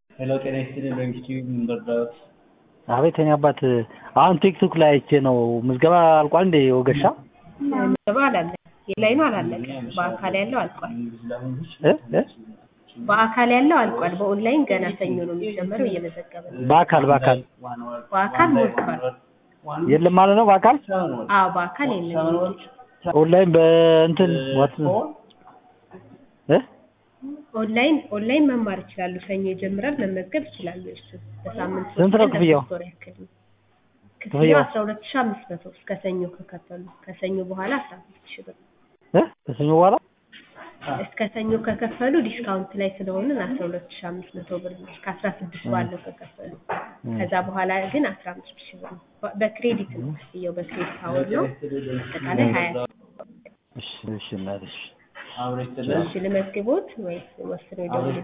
ሄሎ ጤና ይስጥልኝ በኢንስቲትዩት ምን ልርዳዎት? አቤት የኔ አባት አሁን ቲክቶክ ላይ አይቼ ነው ምዝገባ አልቋል እንዴ ወገሻ ምዝገባ አላለ የላይ ነው አላለቀ በአካል ያለው አልቋል እ እ በአካል ያለው አልቋል በኦንላይን ገና ሰኞ ነው የሚጀመረው እየመዘገበ ነው በአካል በአካል በአካል ሞልቷል የለም ማለት ነው በአካል አዎ በአካል የለም ኦንላይን በእንትን ዋት እ ኦንላይን ኦንላይን መማር ይችላሉ ሰኞ ይጀምራል መመዝገብ ይችላሉ እሱ በሳምንት ሶስት ስንት ነው ቀን ክፍያው? ለሶስት ወር ያክል ነው ክፍያው? ክፍያው አስራ ሁለት ሺህ አምስት መቶ እስከ ሰኞ ከከፈሉ ከሰኞ በኋላ አስራ አምስት ሺህ ብር እ ከሰኞ በኋላ እስከ ሰኞ ከከፈሉ ዲስካውንት ላይ ስለሆንን አስራ ሁለት ሺህ አምስት መቶ ብር ነው እስከ አስራ ስድስት ባለው ከከፈሉ ከዛ በኋላ ግን አስራ አምስት ሺህ ብር ነው በ- በክሬዲት ነው ክፍያው በክሬዲት አወር ነው አጠቃላይ ሀያ እሺ እሺ እናትሽ አብረሽ እሺ ልመዝግቦት ወይስ ወስነው ይደውሉ